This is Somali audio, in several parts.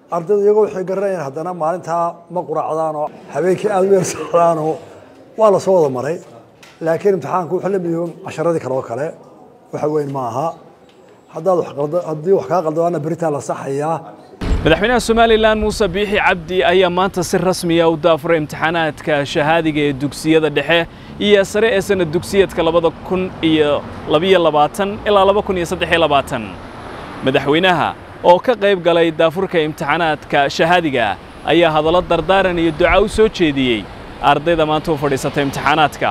ardaydu iyagoo waxay garanayaan haddana maalintaa ma quraacdaan oo habeenkii aada u yar socdaan oo waa la soo wada maray laakiin imtixaanku wuxuu la mid yahay casharadii kale oo kale waxa weyn ma aha haddaad wax qaldo haddii wax kaa qaldawaana beritaa la saxayaa madaxweynaha somalilan muuse biixi cabdi ayaa maanta si rasmiya u daafuray imtixaanaadka shahaadiga ee dugsiyada dhexe iyo sare ee sanad dugsiyeedka labada kun iyo labiyo labaatan ilaa laba kun iyo saddex iyo labaatan madaxweynaha oo ka qayb galay daafurka imtixaanaadka shahaadiga ayaa hadallo dardaaran iyo duca u soo jeediyey ardayda maanta u fadhiisata imtixaanaadka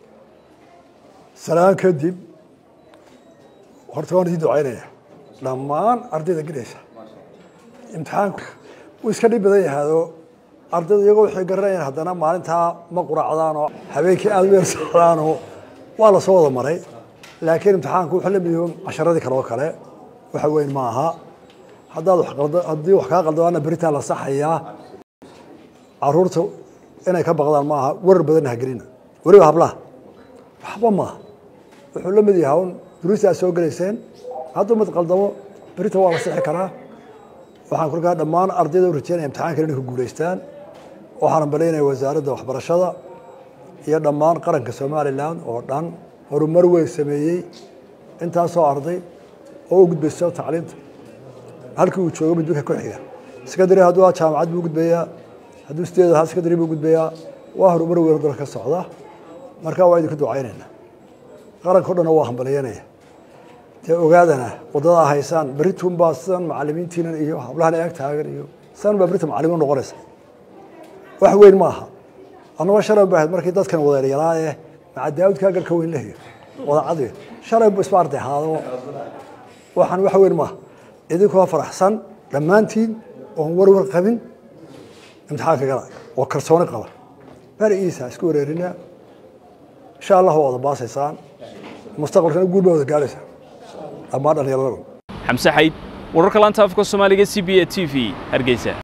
salaan kadib horta waan idin ducaynaya dhammaan ardayda gelaysa imtixaanku wuu iska dhib badan yahaadoo ardaydu iyagoo waxay garanayaan haddana maalintaa ma quraacdaan oo habeenkii aada u yar socdaan oo waa la soo wada maray laakiin imtixaanku wuxuu la mid yahay casharadii kale oo kale waxa weyn ma aha haddaad wax qaldo haddii wax kaa qaldawaana beritaa la saxayaa caruurta inay ka baqdaan ma aha warar badanna ha gelina weliba hablaha waxba maaha wuxuu la mid yahay un duruusta aad soo gelayseen hadduu mid qaldamo berita waa la sixi karaa waxaan kolkaa dhammaan ardayda u rajeynaya imtixaankan inay ku guulaystaan waxaan ambalaynaya wasaaradda waxbarashada iyo dhammaan qaranka somalilan oo dhan horumar weyn sameeyey intaasoo arday oo u gudbayso tacliinta halkii uu joogo midbika ku xiga secondary hadduu ahaa jaamacad buu gudbayaa hadduu sideed ahaa secondary buu gudbayaa waa horumar weyn oo dalka ka socda marka waa idinku ducaynayna qaranka o dhanna waa hambalyanaya dee ogaadana waddadaa haysaan berituun baa sidan macalimiintiinan iyo hablahan eeg taagan iyo sidan baa berita macalimiin noqonaysa wax weyn ma aha annagoo shalay ba ahayd markii dadkan wadeeryalaa ee maca daawudkaa garka weyn lehiyo wadacadi shalay bu isba arday ahaado waxaan wax weyn maaha idinkoo faraxsan dhammaantiin oon warwar qabin imtixaanka gala oo kalsooni qaba bari iisa isku wareerina insha allah waa wada baasaysaan mustaqbalkana guul baa wada gaadhaysaa dhammaan dhallinyarada xamse xayd wararka laanta afka soomaaliga c b a t v hargeysa